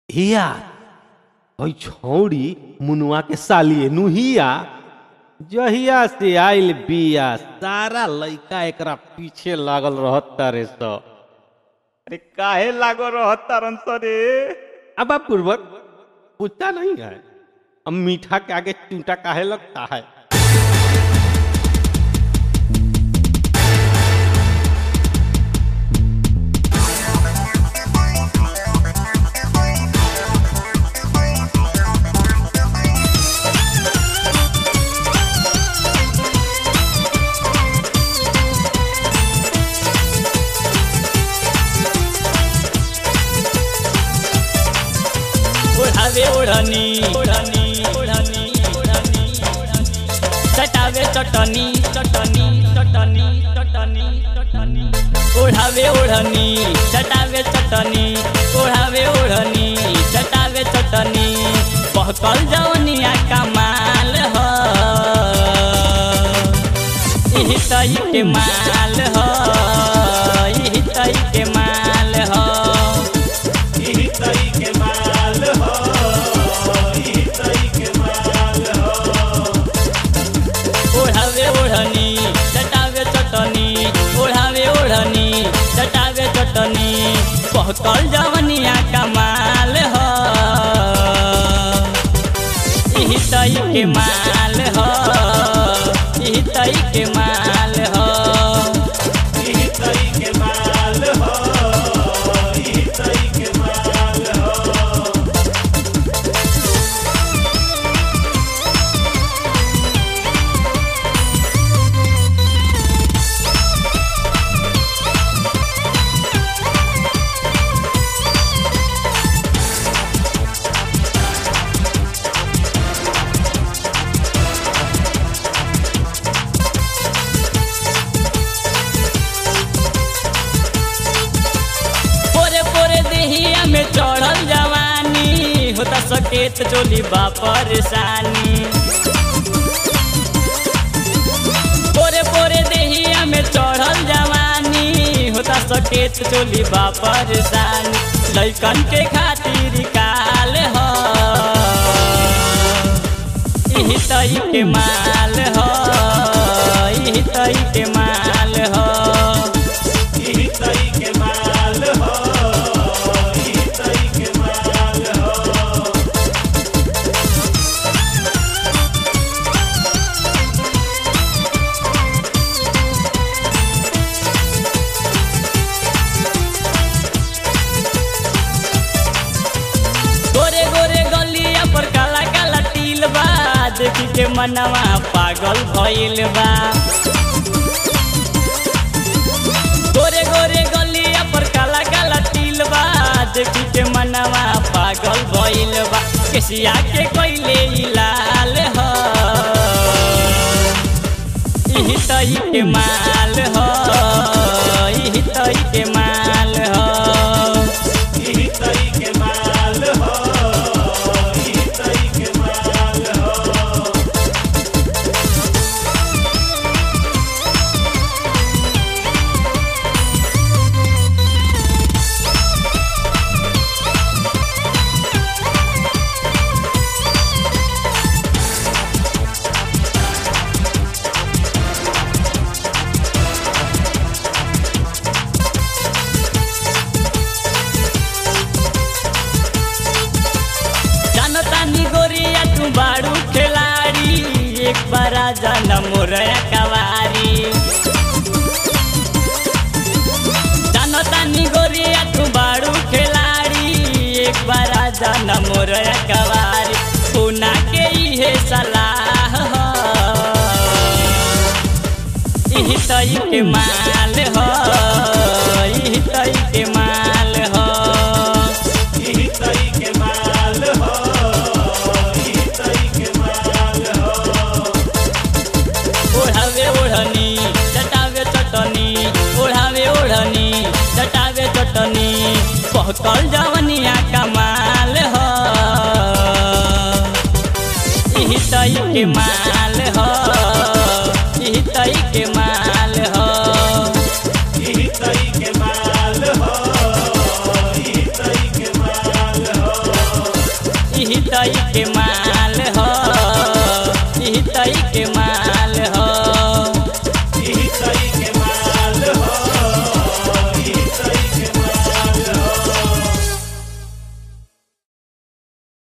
हिया ओइ छौड़ी मुनुआ के साली नुहिया जहिया से आइल बिया सारा लइका एकरा पीछे लागल रहत तारे स अरे काहे लागो रहत तारन स रे अब पूर्वक पूछता नहीं है अब मीठा के आगे चूंटा काहे लगता है ओढावे ओढनी ओढनी ओढनी ओढनी चटावे चटनी चटनी चटनी चटनी चटनी ओढावे ओढनी चटावे चटनी ओढावे ओढनी चटावे चटनी बहकल जवनिया कमाल ह इही तई के माल ह इही तई के माल ह ओढ़ावे ओढ़नी चटावे चटनी ओढ़ावे ओढ़नी चटावे चटनी पहकल जवनिया कमाल ह इही तई के माल ह इही तई के माल ह पोरे पोरे देहिया में चढ़ल जवानी होता सकेत चोली बा परेशानी पोरे पोरे देहिया में चढ़ल जवानी होता सकेत चोली बा परेशानी लैकन के खातिर काल ह इही तई के माल ह इही तई के माल ह गोरे गोरे गलिया पर काला काला तिल बा देखी के मनवा पागल भइल बा गोरे गोरे गलिया पर काला काला तिल बा देखी के मनवा पागल भइल बा केसिया के कोइले ई लाल ह इही तई के माल ह इही तई के माल ह जानतानी गोरिया तू बाड़ू खिलाड़ी एक बार जान मोरया कवारी जानतानी गोरिया तू बाड़ू खिलाड़ी एक बार जान मोरया कवारी पुना के इहे सलाह ह इही तई के माल ह इही तई के माल ह ओढ़ावे ओढ़नी चटावे चटनी ओढ़ावे ओढ़नी चटावे चटनी पहकल जवनिया कमाल ह इही तई के माल ह इही तई के माल ह के माल हो दई के माल